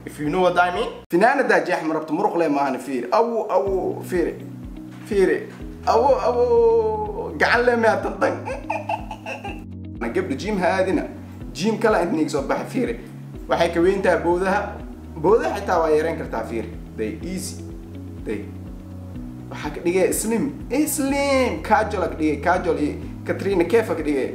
if you know what I mean finaanadaa jeex ma rabto muruq le maahan fiiri awo awo fiiri fiiri awo awo gacan le miyaa tantan gabdha jiim ha aadina jiim kala inta niga soo baxa fiiri waxay ka weyn tahay bowdaha bowdaha xitaa waa yareyn kartaa fiiri day easy day waxaa ka dhigay slim slim cajol ka dhigay cajol iyo katrina kefa ka dhigay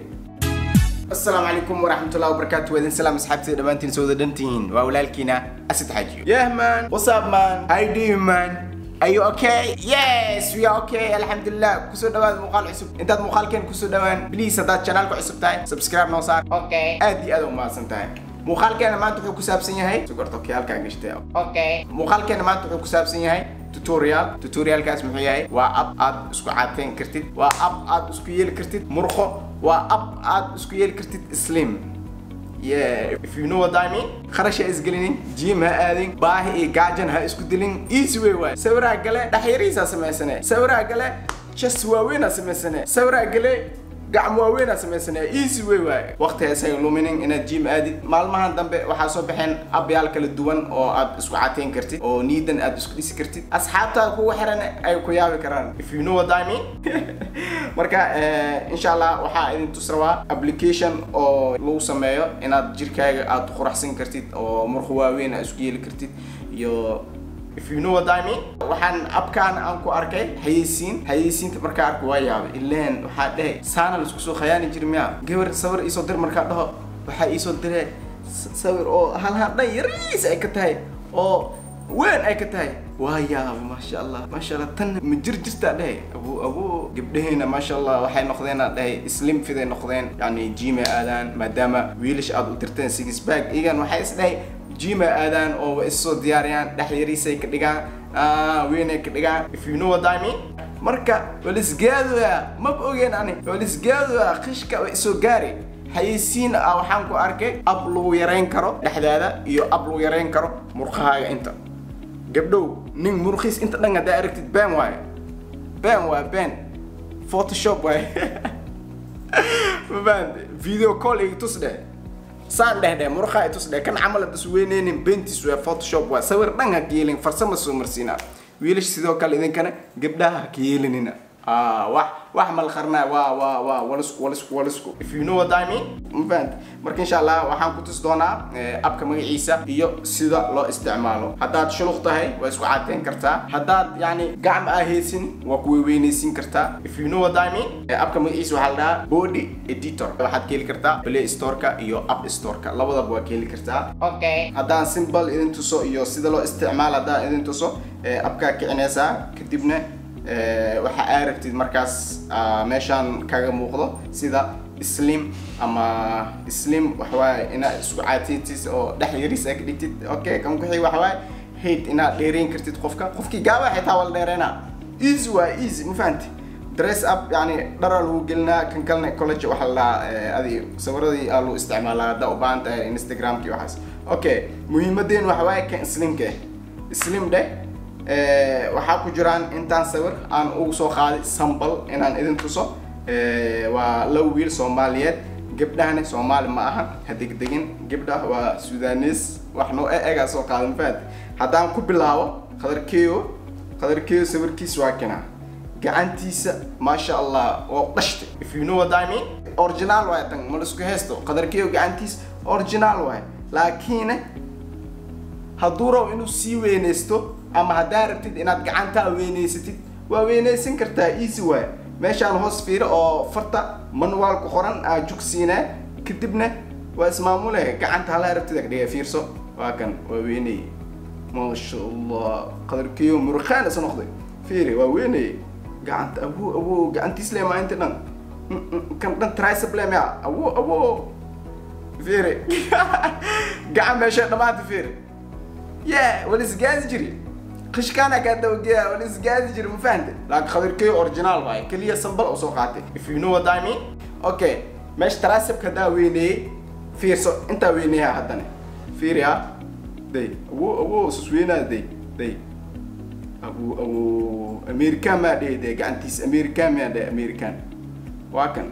السلام عليكم ورحمة الله وبركاته وإذن سلام أصحابتي دمانتين سودا دنتين وأولالكينا أسد حاجيو Yeah man What's up man How you doing man Are you okay? Yes, we are okay. Alhamdulillah. Kusoo dhawaad muuqaal cusub. Intaad muuqaalkeen kusoo dhawaan, please haddaad channelka cusub tahay, subscribe noo saar. Okay. Aad iyo aad u mahadsan tahay. Muuqaalkeena maanta wuxuu ku saabsan yahay sugarta okay halkaa gashtay. Okay. Muuqaalkeena maanta wuxuu ku saabsan yahay tutorial. Tutorialkaas muxuu yahay? Waa app aad isku caadeen kartid. Waa app aad isku yeeli kartid murqo. Waa app aad isku yeeli kartid slim. Yeah, if you know what I mean. kharash ha isgelinin jiim ha aadin baahi iyo gaajan ha isku dilin easy way waay sawiraa gale dhaxyarihiisaa samaysane sawiraa gale chest waaweynaa samaysane sawiraa gale gacmo waaweynaa samaysane easy way waay waqti haysaga luminin inaad jiim aadid maalmahan dambe waxaa soo baxeen abyaal kala duwan oo aad isku cateyn kartid oo niidan aad isku dhisi kartid asxaabtaada kugu xiran ay ku yaabi karaan if you know what I mean marka insha allah waxaa idin tus rabaa application oo lagu sameeyo inaad jirkaaga aad quraxsan kartid oo murqo waaweyn aad isku yeeli kartid iyo if you know what I mean waxaan abkaan aan ku arkay xayeysiin xayeysiinta markaa arko waa yaabay ileen waxaa dhehe saana laisku soo khayaani jiri miya gabar sawir iisoo dir markaa dhaho waxaa iisoo diree sawir oo hal hal dhan yariis ay ka tahay oo weyn ay ka tahay waa yaabay maasha allah maasha allah tan ma jir jirtaa dhehe abu abu gabdhaheena maasha allah waxay noqdeen aan dhahay slim fiday noqdeen yani jiimay aadaan maadaama wiilish aad u dirteen six bag igan waxay is dhahay jima aadaan oo way isoo diyaariyaan dhexyariisay ka dhigaan weynay ka dhigaan if you know what I mean marka walisgaadoya maba ogeen ani walisgaadoya qishka way isoo gaari xayeysiin ah waxaan ku arkay ab lagu yarayn karo dhexdaada iyo ab lagu yarayn karo murqahaaga inta gabdhow nin murqiis inta dhan haddaa aragtid been waaye been waa been photoshop waaye ma fahamte video call igi tus dheh saan dheh dheh murqaa i tus dheh kan camal hadas weyneynin bentis waa photoshop waa sawir dhan ha ka yeelin farsama soo marsiinaa wiilash sidoo kale idinkana gabdhaha ha ka yeelinina wax wax malqarnaa waa waa waa walisku walisku walisku if you know what I mean ma fahant marka insha allah waxaan ku tusi doonaa abka magaciisa iyo sida loo isticmaalo haddaad shuluq tahay waa isku cadeyn kartaa haddaad yani gacma aa haysin waa ku weyneysiin kartaa if you know what I mean abka magaciisa waxaa la dhahaa body editor waxaad ka heli kartaa play storeka iyo app storeka labadaba waa ka heli kartaa Okay. haddaan simple idin tuso iyo sida loo isticmaalo haddaan idin tuso abkaa kicinaysaa kadibna waxa aa rabtid markaas meeshaan kaga muuqdo sida slim ama slim waxawaaye inaad isku caatiytis oo dhex yaris aa ka dhigtid okay kan kuxii waxawaaye hayd inaad dheereyn kartid qofka qofkii gaaba xitaa waa la dheereynaa easy waa easy ma fahanti dress up yani dhara lagu gelinaa kan kalena college waxaa la dhahaa adi sawiradii aa lagu isticmaalaa haddaa u baahan tahay instagramkii waxaas okay muhiimadeen waxa waaye kan slimka slim dheh waxaa ku jiraan intaan sawir aan ugu soo qaaday sambal inaan idin tuso waa laba wiil soomaaliyeed gabdhahana soomaali ma aha ha degdegin gabdha waa sudanes wax noo egaa soo qaaday mafaad haddaan ku bilaabo qadarkeyo qadarkeyo sawirkiis waa kana gacantiisa maasha allah waa dhashtay if you know what I mean original waay tan ma laisku haysto qadarkeyo gacantiis original waay laakiin hadduu rabo inuu sii weynaysto ama haddaa rabtid inaad gacantaa weynaysatid waa weynaysan kartaa easy waay meeshaan hoos fiiro oo farta manual ku qoran aa jugsiinaa kadibna waa ismaamule gacanta halaa rabtid ag dhiga fiirso waa kan waa weynay maasha allah qadarkiyo murqaan isa noqday fiiri waa weynay gacanta awo awo gacantiis le maa inta dhan kan dhan tricep le maya awo awo fiiri gacan meesha dhamaanta fiiri yeah walisgaadi jiri qishkaana kaa dawageya walisgaadi jiri ma fahante laakiin khadirkeyo original waaye keliya sambal oo soo qaatay if you know what I mean okay meesha tricepka haddaa weyneeyey fiirso intaa weyneeyaa haddana fiiri ha day awo awo sus weynaa day day awo awo american maa dhehe dee gacantiisa american maa dhehe american waa kan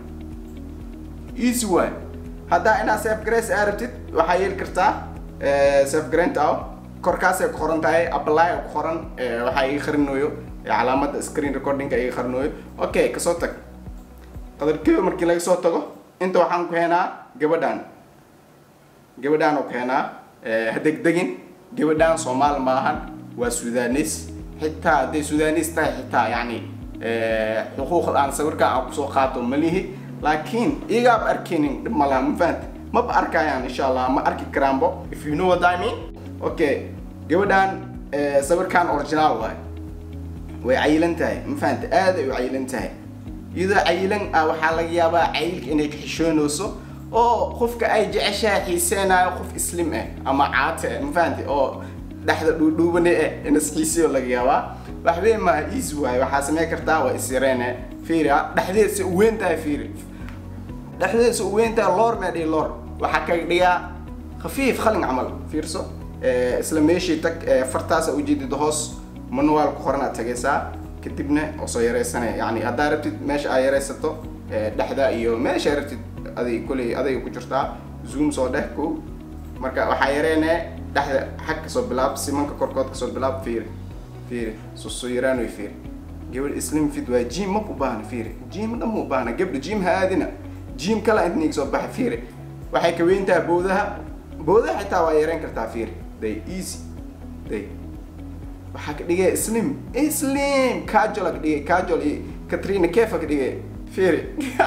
easy waay haddaa inaa safe grace aa rabtid waxaa yeeli kartaa safe grant ah korkaasay ku qoran tahay apply ku qoran waxaa ii qarinayo calaamada screen recordingka ii qarinayo okay kasoo tag qadarkeeda markii laga soo tago inta waxaan ku heenaa gabadhan gabadhaan oo keenaa hadegdegin gabadhaan soomaal maahan waa sudanis xitaa hadday sudanis tahay xitaa yacni xuquuqda aan sawirka aan kusoo qaato malihi laakiin igaab arkinin dhib malaha ma fahanti maba arkayaan insha allah ma arki karaanbo if you know what I mean okay gabadhaan sawirkan original waay way cayilan tahay ma fahanti aad ay u cayilan tahay iyadoo cayilan ah waxaa laga yaabaa cayilka inay ka xishoonayso oo qofka ay jeceshahay xiiseenaayo qof islim ah ama caate ah ma fahanti oo dhexda dhuudhuubane ah inas xiisiyo laga yaabaa waxbeen maaha easy waaye waxaa samey kartaa waa isyareene fiiri dhexdeedsa u weyn tahay fiiri dhexdeedsa u weyn tahay loor mee dhihi loor waxaa kaga dhigaa khafiif khalin camal fiirso isla meeshii tag fartaasa ujeedida hoos manual ku qoran aad tagaysaa kadibna oo soo yaraysanaya yani haddaa rabtid meesha aad yaraysato dhexda iyo meesha rabtid aday koley adayga ku jirtaa zoom soo dheh ko marka waxaa yareene dhexda xag kasoo bilaab simanka korkood kasoo bilaab fiiri fiiri soo yaraan way fiiri gabadh islim fit waa jim ma u baahna fiiri jim dhan ma u baahna gabdha jim ha aadina jim kala inta niga soo baxa fiiri waxay ka weyn tahay bowdaha bowdaha xitaa waa yareyn kartaa fiiri day easy day waxaa ka dhigay slim slim casual ka dhigay casual iyo katrina kefa ka dhigay fiiri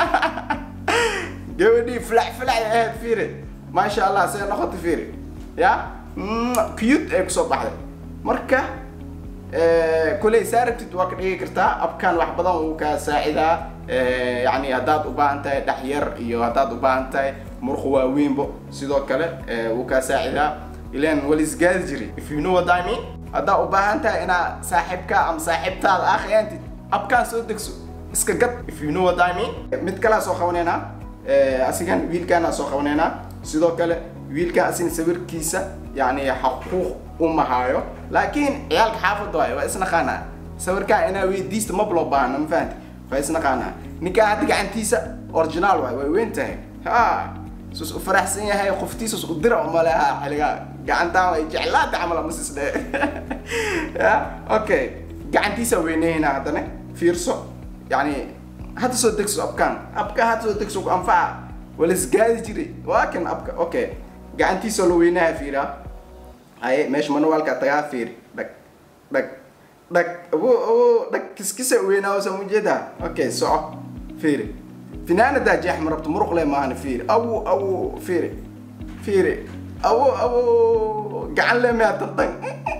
gabadhii filac filac ahayd fiiri maasha allah see noqota fiiri ya cute ay kusoo baxday marka kuley saa rabtid waa ka dhigi kartaa abkan wax badan wuu kaa saacidaa yani haddaad u baahan tahay dhex yar iyo haddaad u baahan tahay murqu waaweynbo sidoo kale wuu kaa saacidaa ilan walisgaadi jiri if you know what I mean haddaa u baahan tahay inaa saaxiibka ama saaxiibtaada ah khiyaantid abkaan soo degso iska gad if you know what I mean mid kalea soo qabanaynaa asigan wiilkaana soo qabanaynaa sidoo kale wiilkan asin sawirkiisa yani xaquuq uma hayo laakiin ciyaalka xaafadda waayo waa isnaqaanaa sawirkaan inaa weydiista mab loo baahna ma fahanti waa isnaqaanaa ninkaan hadda gacantiisa original waay way weyn tahay ha sus u faraxsan yahay qoftiisas u dira umale ha xiligaa gacantaan way jeclaata camal ama sisdhe ya okay gacantiisa weyneyna haddana fiirso yani hadda soo degso abkaan abka hadda soo degso ku anfaca walisgaadi jiray waa kan abka okay gacantiisa la weynaha fiiraa haye meesha manualka tagaa fiiri dhag dhag dhag abo abo dhag kiskisa weynaa soo ujeedaa okay soco fiiri finaanadaa jeex ma rabto muruq le maahana fiiri awo awo fiiri fiiri awo awo gacan le miyaa tantan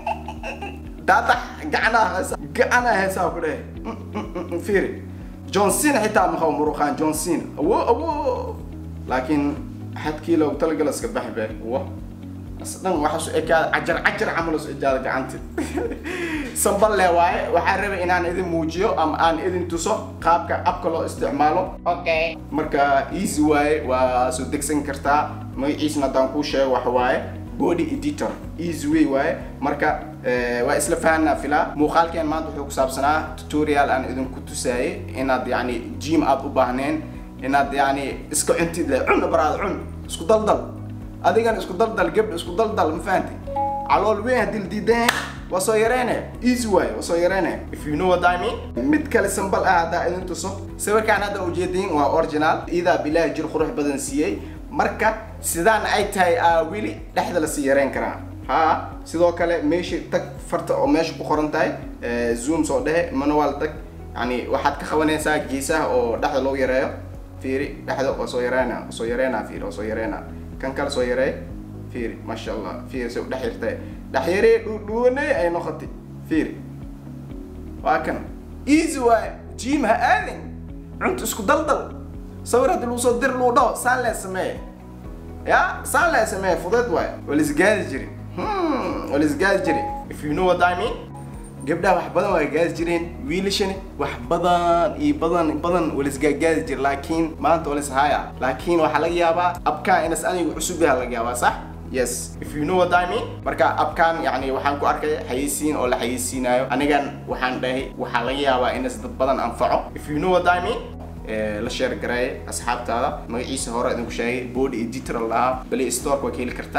daadax gacanaa heesa gacanaa heesaa ku dhehe fiiri john cena xitaa maqabo muruqaan john cena awo awo laakiin xadkii loogu talagala iska baxi be wa asdhan waxaa su ekaada cajar cajar camal su ejaada gacanta samballe waaye waxaa rabay inaan idin muujiyo ama aan idin tuso qaabka abka loo isticmaalo Okay. marka easy waaye waa soo degsan kartaa magaciisna haddaan kuu sheego waxa waaye body editor easy way waaye marka eh, waa isla fahanaa filaa muuqaalkeen maanta wuxuu ku saabsanaa tutorial aan idinku tusaayay inaad yani gym aad u baahneen inaad yani iska cuntid le cun baraad cun isku daldal adigan isku daldal gabdha isku daldal ma fahanti calool weyn haddii la diidan waa soo yareene easy waaye waa soo yareene if you know what I mean mid kale sambal ah haddaa idin tuso sawirkaan hadda ujeediin waa original iidaa bilaahi jir qurux badan siiyey marka sidaan ay tahay aa weli dhexda lasii yareyn karaa ha sidoo kale meesha tag farta oo meesha ku qoran tahay eh, zoom soo dhehe manual tag yani waxaad ka qabanaysaa geesaha oo dhexda loo yareeyo fiiri dhexda waa soo yareena waa soo yareena fiiri waa soo yareena kan kale soo yareey fiiri maasha allah fiiri say u dhex yartay dhex yaree dhuudhuwanay ay noqotay fiiri waa kan easy waaye jim ha aadin cunta isku daldal sawir haddii lagu soo dir lagu dhaho saan lee sameeye ya saan lee sameeye fudeed waaye waa laisgaadi jiri hmm waa laisgaadi jiri if you know what I mean gabdhaha wax badan waa gaadi jireen wiilashani wax badan iyo badan badan waa laisgaagaadi jira laakiin maanta waa laishaya laakiin waxaa laga yaabaa abkaan inas anigu cusub yaha laga yaabaa sax yes if you know what I mean marka abkaan yani waxaan ku arkay xayeysiin oo la xayeysiinayo anigan waxaan dhahay waxaa laga yaabaa inas dad badan anfaco if you know what I mean ee, la sheer gareeye asxaabtaada magaciisa hore idinku sheegay body editor la dhahaa play store waa ka heli kartaa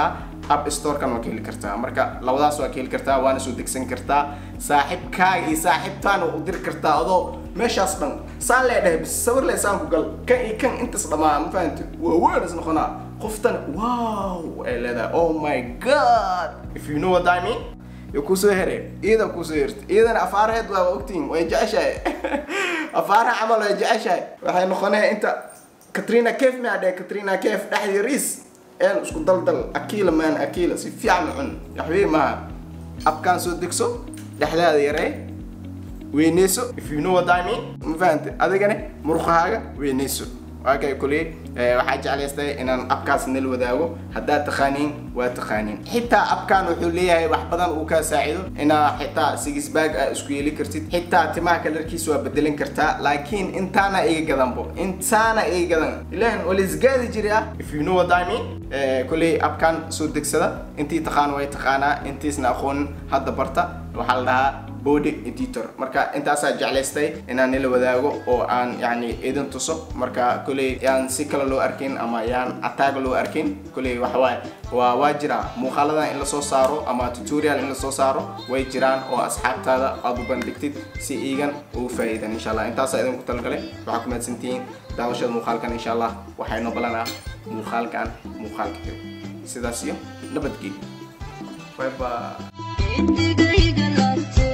app storekan waa ka heli kartaa marka labadaas waa ka heli kartaa waana soo degsan kartaa saaxiibkaaga iyo saaxiibtaana u diri kartaa adoo meeshaas dhan saan lee dhahay bis sawir lee saan ku gal kan iyo kan intas dhamaa ma fahanti waa weyn is noqonaa qoftan wow ay leedahay oh my god if you know what I mean yo kusoo here iyada kusoo herta iyadana afaaraheed waa ogtiin way jeceshahay afaaraha camal way jeceshahay waxay noqonaya inta katrina kef ma dheh katrina kef dhexdii riis een isku daldal akila man akila si fiican u cun yaxbii maaha abkaan soo degso dhexdaada yaree weyneyso if you know what I mean ma fahante adigana murqahaaga weyneyso waakay kuley waxaa jeclaystay inaan abkaas nala wadaago haddaad taqaaniin waa taqaaniin xitaa abkan wuxuu leeyahay wax badan uu kaa saacido inaa xitaa six bag aa isku yeeli kartid xitaa timaha kalarkiisa waa bedelin kartaa laakiin intaana iga gadanbo intaana iga gadan ilahan waa laisgaadi jiri ah if you know what I mean kuley abkan soo degsada intii taqaan way taqaanaa intiisna aqoonin hadda barta waxaa la dhahaa body editor marka intaasaa jeclaystay inaan nila wadaago oo aan yani idin tuso marka kuley yaan si kale loo arkin ama yaan ataag loo arkin kuley waxawaaye waa waa jiraa muuqaaladan in lasoo saaro ama tutorial in lasoo saaro way jiraan oo asxaabtaada aad u bandhigtid si iigan ugu faa'iidan insha allah intaasaa idinku talagalay waxaa ku mahadsantihiin daawashada muuqaalkan insha allah waxayno balanaa muuqaalkan muuqaalka kale sidaas iyo nabadgelyo bye bye Indigayga laabto